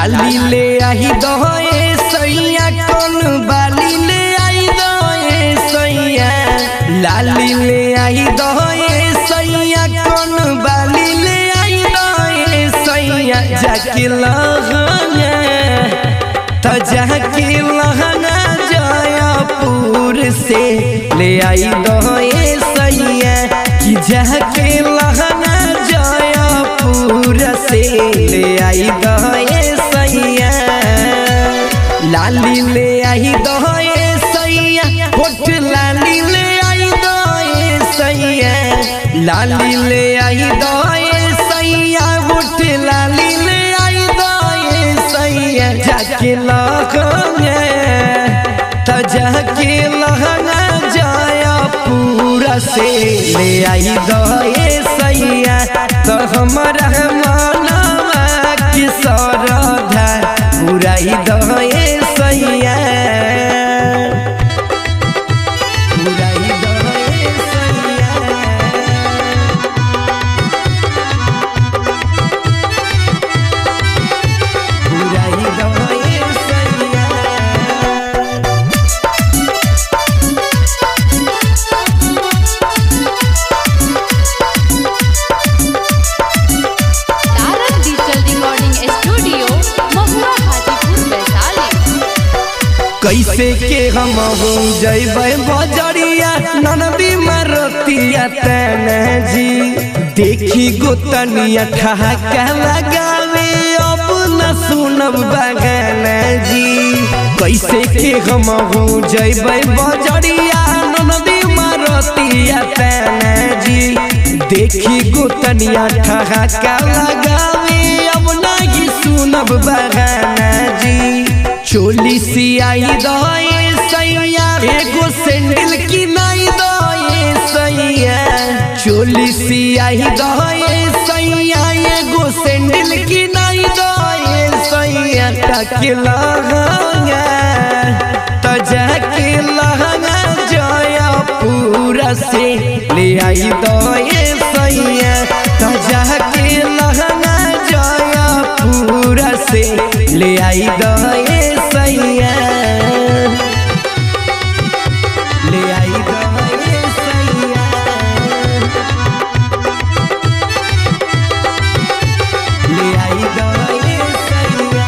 लाली ले आई दहे सैया कौन बाली ले आई दहे सैया लाली ले आई दहे सैया कौन बाली ले आई दहे सैया जाके लहंगा त जाके लहंगा जयपुर से ले आई दहे सैया कि जाके लहंगा जयपुर से ले आई दहे सैया लाली ले आई दहे सैया होठ लाली ले आई दहे सैया लाली ले आई दहे सैया होठ लाली ले आई दहे सैया जाके लहंगा त जाके लहंगा जयपुर से ले आई दहे सैया तो हमारा मनवा की सरधा पुराई दहे सैया पुराई दहे सैया पुराई दहे सैया तारक डिजिटल रिकॉर्डिंग स्टूडियो महुआ हाजीपुर वैशाली कैसे के हम हो जैबै बजरिया ननदी मारतिया तने जी देखी गोतनिया ठहाका लगावे अब न सुनब बगान जी कैसे के हम हो जैबै बजरिया ननदी मारतिया तने जी देखी गोतनिया ठहाका लगावे अब नहीं सुनब बगान जी चोली सियाई दए सैया एगो सैंडल की नाई दए सैया चोली सियाई दए सैया एगो सैंडल की नाई दए सैया टके लहंगा त जाके लहंगा जयपुर से ले आई दए सैया त जाके लहंगा जयपुर से ले आई दए सैया ले आई दए सैया ले आई दए सैया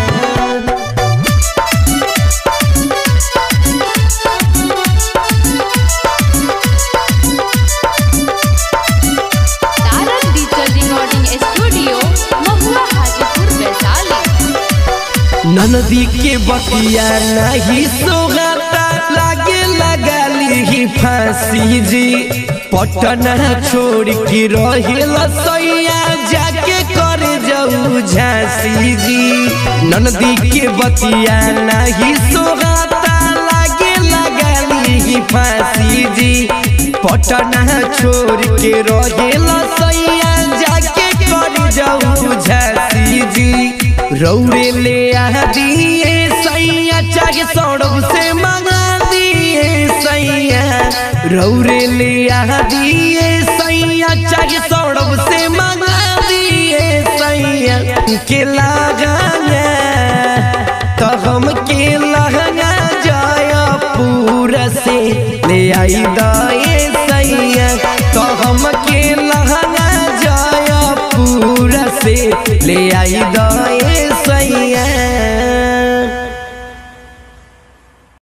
तारक डिजिटल रिकॉर्डिंग स्टूडियो महुआ हाजीपुर वैशाली ननदी के बतिया नहीं सोगाता लागे लगाली ही फांसी जी पटना छोड़ के रहेल सैया जाके कर जाऊ झांसी जी ननदी के बतिया नहीं सोगाता लागे लगाली ही फांसी जी पटना छोड़ के रहेल सैया जाके कर जाऊ झांसी जी रौरे ले आ दिए सैया चाहे सौरभ से मंगा दिए सैया रौरे ले आ दिए सैया चाहे सौरभ से मंगा दिए सैया के लगाना तो हम के लहंगा जयपुर से ले आई दाए सैया तो हम के लहंगा जयपुर से ले आई दाए